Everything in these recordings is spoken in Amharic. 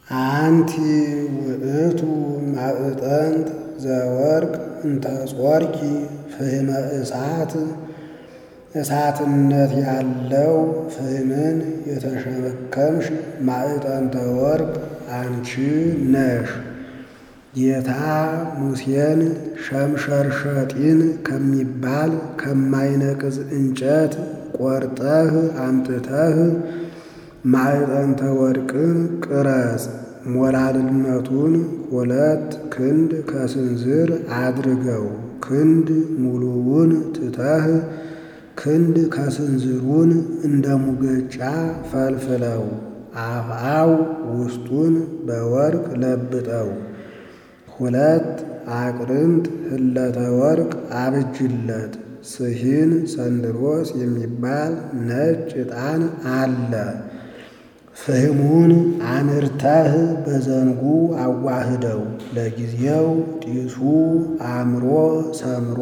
አንቲ ውእቱ ማዕጠንት ዘወርቅ እንተ ጾርኪ ፍህመ እሳት እሳትነት ያለው ፍህምን የተሸከምሽ ማዕጠንተ ወርቅ አንቺ ነሽ። ጌታ ሙሴን ሸምሸርሸጢን ከሚባል ከማይነቅዝ እንጨት ቆርጠህ አምጥተህ ማዕጠንተ ወርቅን ቅረጽ፣ ሞላልነቱን ሁለት ክንድ ከስንዝር አድርገው፣ ክንድ ሙሉውን ትተህ ክንድ ከስንዝሩን እንደ ሙገጫ ፈልፍለው፣ አፍአው ውስጡን በወርቅ ለብጠው፣ ሁለት አቅርንት ህለተ ወርቅ አብጅለት። ስሂን ሰንድሮስ የሚባል ነጭ ዕጣን አለ። ፍህሙን አምርተህ በዘንጉ አዋህደው። ለጊዜው ጢሱ አምሮ ሰምሮ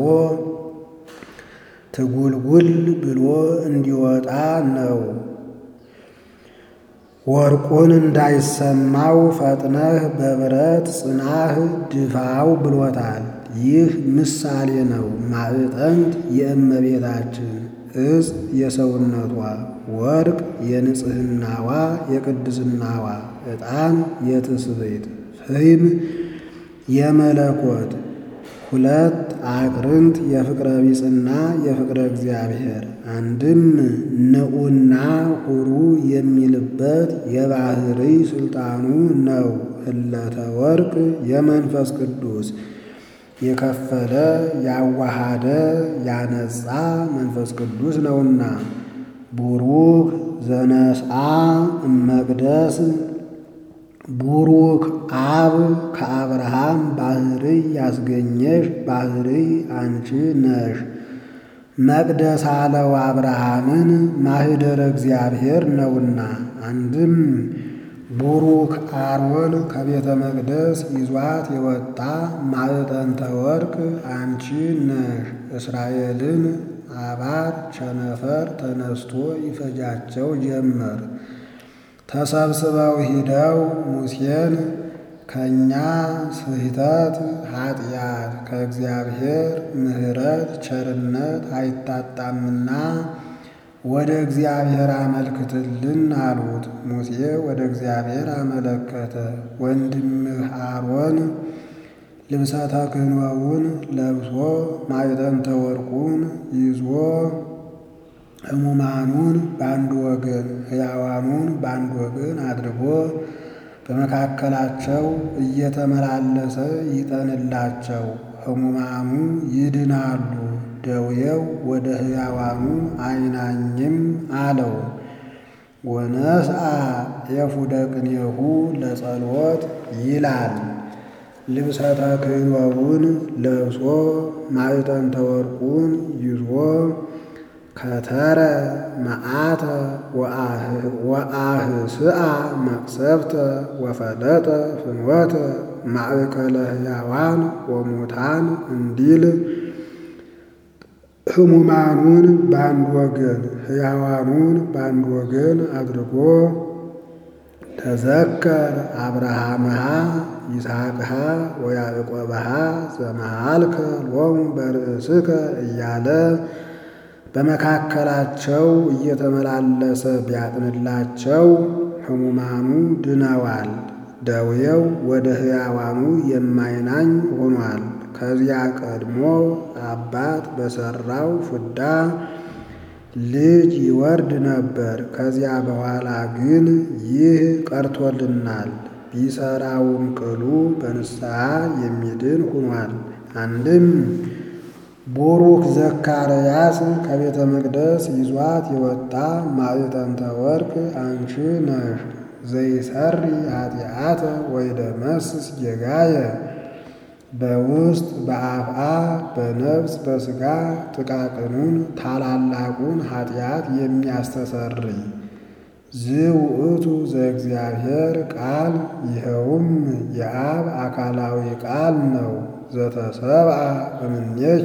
ትጉልጉል ብሎ እንዲወጣ ነው። ወርቁን እንዳይሰማው ፈጥነህ በብረት ጽናህ ድፋው ብሎታል። ይህ ምሳሌ ነው። ማዕጠንት የእመቤታችን እጽ የሰውነቷ ወርቅ የንጽህናዋ የቅድስናዋ ዕጣን የትስብእት ፍህም የመለኮት ሁለት አቅርንት የፍቅረ ቢጽና የፍቅረ እግዚአብሔር አንድም ንዑና ሁሩ የሚልበት የባህሪ ስልጣኑ ነው። ህለተ ወርቅ የመንፈስ ቅዱስ የከፈለ ያዋሃደ ያነጻ መንፈስ ቅዱስ ነውና። ቡሩክ ዘነስአ እመቅደስ ቡሩክ አብ ከአብርሃም ባህርይ ያስገኘሽ ባህርይ አንቺ ነሽ። መቅደስ አለው አብርሃምን ማህደረ እግዚአብሔር ነውና። አንድም ቡሩክ አሮን ከቤተ መቅደስ ይዟት የወጣ ማዕጠንተ ወርቅ አንቺ ነሽ። እስራኤልን አባት ቸነፈር ተነስቶ ይፈጃቸው ጀመር። ተሰብስበው ሂደው ሙሴን ከእኛ ስህተት ኃጢአት ከእግዚአብሔር ምሕረት ቸርነት አይታጣምና ወደ እግዚአብሔር አመልክትልን አሉት። ሙሴ ወደ እግዚአብሔር አመለከተ። ወንድምህ አሮን ልብሰ ተክህኖውን ለብሶ ማዕጠንተ ወርቁን ይዞ ሕሙማኑን በአንድ ወገን ሕያዋኑን በአንድ ወገን አድርጎ በመካከላቸው እየተመላለሰ ይጠንላቸው። ሕሙማኑ ይድናሉ፣ ደውየው ወደ ሕያዋኑ አይናኝም አለው። ወነስአ ኤፉደ ቅኔሁ ለጸሎት ይላል። ልብሰ ተክህኖውን ለብሶ ማዕጠንተ ወርቁን ይዞ ከተረ መዓተ ወአህስአ መቅሰፍተ ወፈለጠ ፍኖተ ማእከለ ሕያዋን ወሙታን እንዲል ሕሙማኑን በአንድ ወገን ሕያዋኑን በአንድ ወገን አድርጎ ተዘከር አብርሃምሃ ይስሐቅሃ ወያዕቆብሃ ዘመሃልከ ሎሙ በርእስከ እያለ በመካከላቸው እየተመላለሰ ቢያጥንላቸው ሕሙማኑ ድነዋል። ደዌው ወደ ሕያዋኑ የማይናኝ ሆኗል። ከዚያ ቀድሞ አባት በሠራው ፍዳ ልጅ ይወርድ ነበር። ከዚያ በኋላ ግን ይህ ቀርቶልናል። ቢሰራውም ቅሉ በንስሐ የሚድን ሆኗል። አንድም ቡሩክ ዘካርያስ ከቤተ መቅደስ ይዟት የወጣ ማዕጠንተ ወርቅ አንቺ ነሽ። ዘይሰሪ ኃጢአተ ወይደመስስ ጌጋየ በውስጥ በአፍአ በነፍስ በሥጋ ጥቃቅኑን ታላላቁን ኃጢአት የሚያስተሰርይ ዝውእቱ ዘእግዚአብሔር ቃል ይኸውም የአብ አካላዊ ቃል ነው። ዘተሰብአ እምኔኪ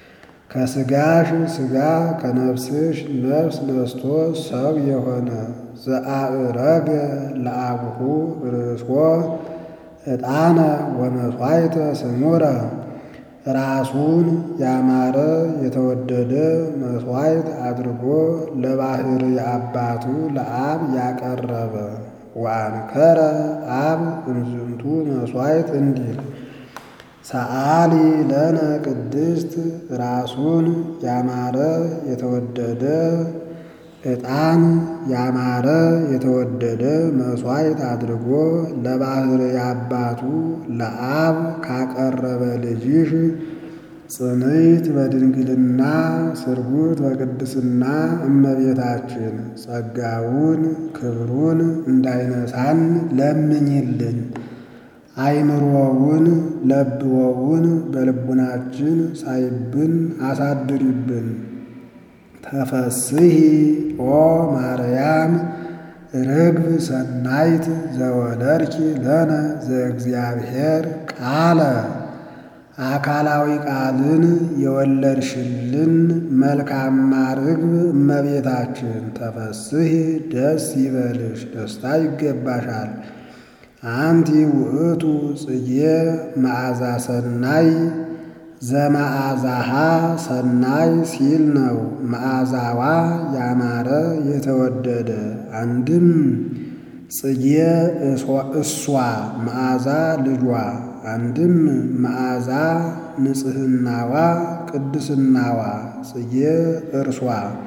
ከሥጋሽ ሥጋ ከነፍስሽ ነፍስ ነስቶ ሰው የሆነ ዘአእረገ ለአቡሁ ርእሶ ዕጣነ ወመሥዋዕተ ስሙረ ራሱን ያማረ የተወደደ መሥዋዕት አድርጎ ለባሕርይ አባቱ ለአብ ያቀረበ ወአንከረ አብ እምዝንቱ መሥዋዕት እንዲል ሰአሊ ለነ ቅድስት ራሱን ያማረ የተወደደ ዕጣን ያማረ የተወደደ መሥዋዕት አድርጎ ለባሕርይ አባቱ ለአብ ካቀረበ ልጅሽ ጽንዕት በድንግልና ስርጉት በቅድስና እመቤታችን ጸጋውን ክብሩን እንዳይነሳን ለምኝልን። አይምሮውን ለብወውን በልቡናችን ሳይብን አሳድሪብን። ተፈስሒ ኦ ማርያም ርግብ ሰናይት ዘወለድኪ ለነ ዘእግዚአብሔር ቃለ አካላዊ ቃልን የወለድሽልን መልካማ ርግብ እመቤታችን ተፈስሒ ደስ ይበልሽ፣ ደስታ ይገባሻል። አንቲ ውእቱ ጽጌ መዓዛ ሰናይ ዘመዓዛሃ ሰናይ ሲል ነው። መዓዛዋ ያማረ የተወደደ አንድም ጽጌ እሷ መዓዛ ልጇ አንድም መዓዛ ንጽሕናዋ ቅድስናዋ ጽጌ እርሷ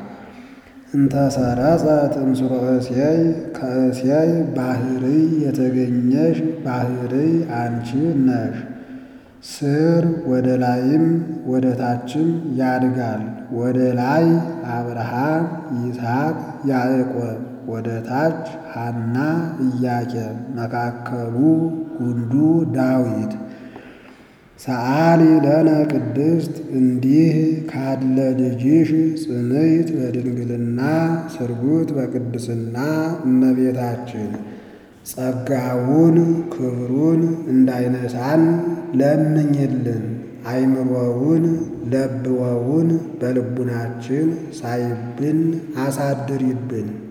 እንተሰረጸት እምስሮ እሴይ ከእሴይ ባሕርይ የተገኘሽ ባሕርይ አንቺ ነሽ። ስር ወደ ላይም ወደ ታችም ያድጋል። ወደ ላይ አብርሃም፣ ይስሐቅ፣ ያዕቆብ፣ ወደ ታች ሐና፣ ኢያቄም፣ መካከሉ ጉንዱ ዳዊት። ሰአሊ ለነ ቅድስት እንዲህ ካለ ልጅሽ ጽንዕት በድንግልና ስርጉት በቅድስና እመቤታችን ጸጋውን ክብሩን እንዳይነሳን ለምኝልን። አይምሮውን ለብወውን በልቡናችን ሳይብን አሳድሪብን።